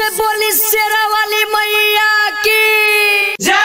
से बोली शेरा वाली मैया की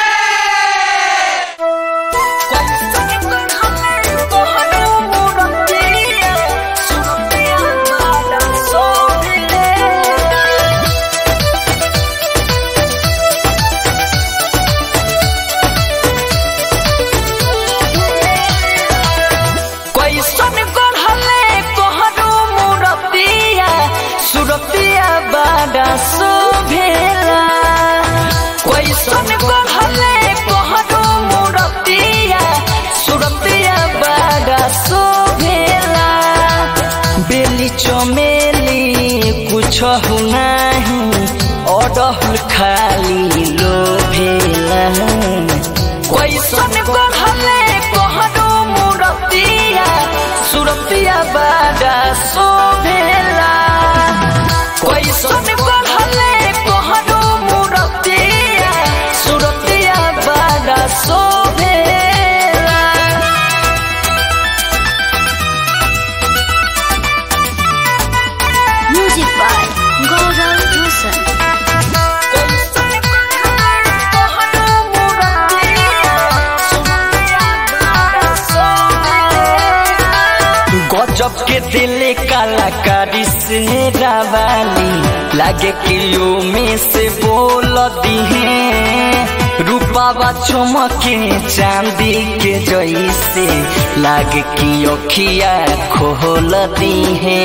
कैसन गढ़ले कोहरू मुरतिया सुरतिया बाड़ा शोभेला कैसन गढ़ले कोहरू मुरतिया सुरतिया बाड़ा शोभेला बेली चमेली कुछ नाही अडहुल खाली लोभेला कैसन गढ़ले कोहरू मुरतिया सुरतिया बाड़ा शोभेला कैसन गढ़ले कोहरू मुरतिया सुरतिया बाड़ा शोभेला म्यूजिक बाय गौरव रोशन गजब के दिल कलाकारी से रावाली लागे किलो में से बोल दिहे रूपावा चमके चांदी के जैसे लागे कि अखिया खोल दिहे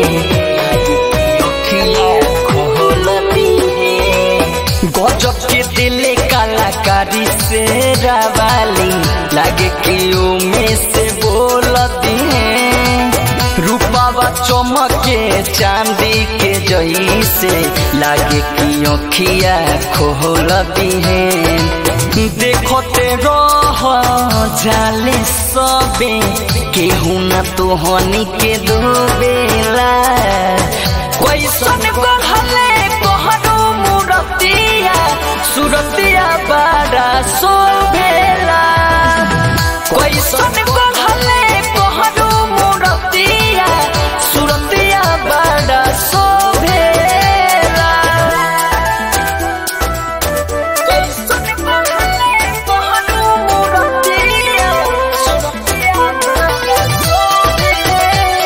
अखिया खोल दिहे गजब के दिल कलाकारी से रावाली लागे कि में से बोल दिहे रूपावा चमके चांदी के जैसे लागे कि अखिया खोल दिहे देखते रह जाले सबे केहू न तोहनी के डूबेला कैसन गढ़ले कोहरू मुरतिया सुरतिया बाड़ा शोभेला कैसन गढ़ले कोहरू मुरतिया सुरतिया बाड़ा शोभेला कैसन गढ़ले कोहरू मुरतिया सुरतिया बाड़ा शोभेला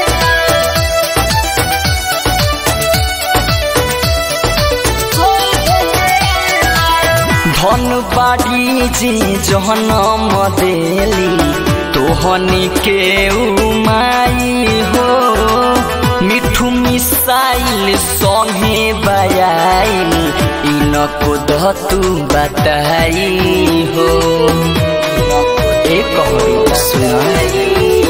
धन बाड़ी जी जहनम देली तोहनी के उमाई हो मिठू मिसाइल संगे बयाइल इनको धतु बताई हो एक सुनाई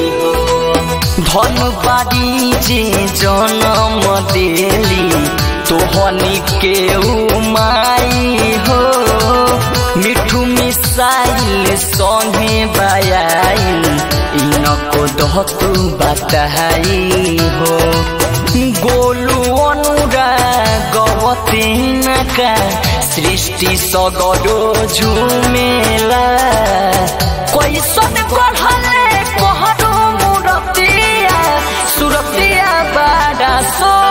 धन बाड़ी जे जनम देली तोहनी के उमाई हो मिठू मिसाइल संगे बयाइल इनको दहतु बताई हो गोलू अनुरा गवती नका सृष्टि सगरो झुमेला कैसन गढ़ले कोहरू मुरतिया सुरतिया बाड़ा सो